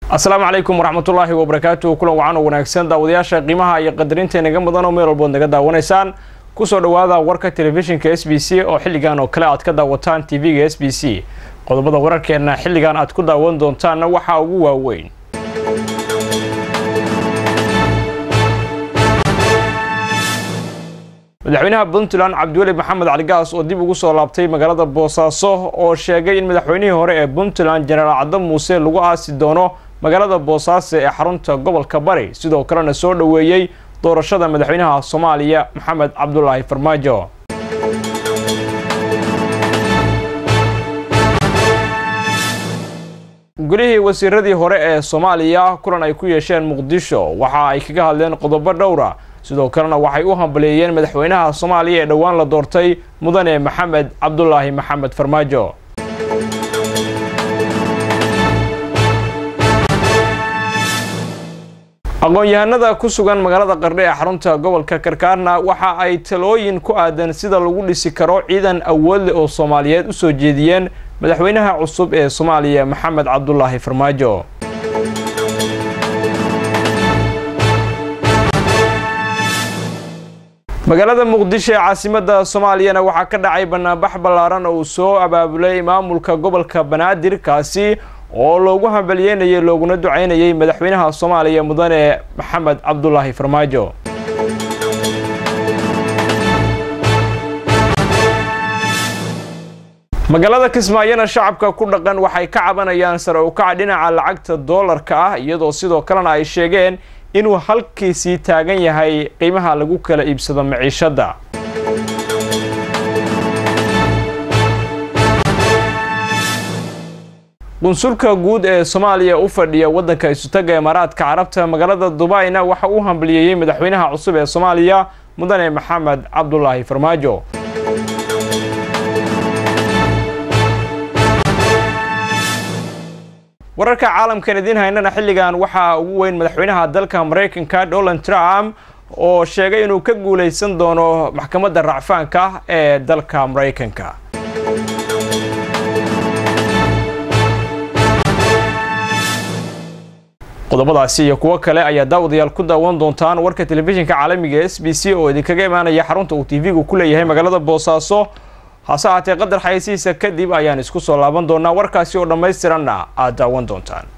asalaamu calaykum waraxmatullaahi wabarakaatu kulan wacan oo wanaagsan daawadayaasha qiimaha iyo qadarinta inaga mudan oo meel walbood naga daawanaysaan kusoo dhawaada warka telefishinka s b c oo xilligan oo kale aad ka daawataan tv-ga s b c qodobada wararkeena xilligan aad ku daawan doontaanna waxaa ugu waaweyn madaxweynaha puntland cabdiweli maxamed caligaas oo dib ugu soo laabtay magaalada boosaaso oo sheegay in madaxweynihii hore ee puntland jenaraal cadda muuse lagu aasi doono magaalada boosaaso ee xarunta gobolka bari sidoo kalena soo dhoweeyey doorashada madaxweynaha soomaaliya maxamed cabdulaahi farmaajo golihii wasiiradii hore ee soomaaliya kulan ay ku yeesheen muqdisho waxa ay kaga hadleen qodobo dhowra sidoo kalena waxay u hambaleeyeen madaxweynaha soomaaliya ee dhowaan la doortay mudane maxamed cabdulaahi maxamed farmaajo aqoon-yahanada ku sugan magaalada qardhe ee xarunta gobolka karkaarna waxa ay talooyin ku aadan sida lagu dhisi karo ciidan awood leh oo soomaaliyeed u soo jeediyeen madaxweynaha cusub ee soomaaliya maxamed cabdulaahi farmaajo magaalada muqdisho ee caasimadda soomaaliyana waxaa ka dhacay banaanbax ballaaran oo uu soo abaabulay maamulka gobolka banaadir kaasi oo loogu hambalyeynayay looguna ducaynayay madaxweynaha soomaaliya mudane maxamed cabdulaahi farmaajo magaalada kismaayona shacabka ku dhaqan waxay ka cabanayaan sare u kaca dhinaca lacagta doolarka ah iyadoo sidoo kalena ay sheegeen inuu halkiisii taagan yahay qiimaha lagu kala iibsado maciishadda qunsulka guud ee soomaaliya u fadhiya waddanka isutaga imaaraadka carabta magaalada dubayna waxa uu hambalyeeyey madaxweynaha cusub ee soomaaliya mudane maxamed cabdulaahi farmaajo wararka caalamkan idiin haynana xilligan waxaa ugu weyn madaxweynaha dalka maraykanka donald trump oo sheegay inuu ka guulaysan doono maxkamadda racfaanka ee dalka maraykanka qodobadaasi iyo kuwo kale ayaa daawadayaal ku daawan doontaan warka telefishinka caalamiga s b c oo idinkaga imaanaya xarunta uu tv-gu ku leeyahay magaalada boosaaso hase haatee qadar xayasihiisa kadib ayaan isku soo laaban doonaa warkaasi oo dhammaystiranna aad daawan doontaan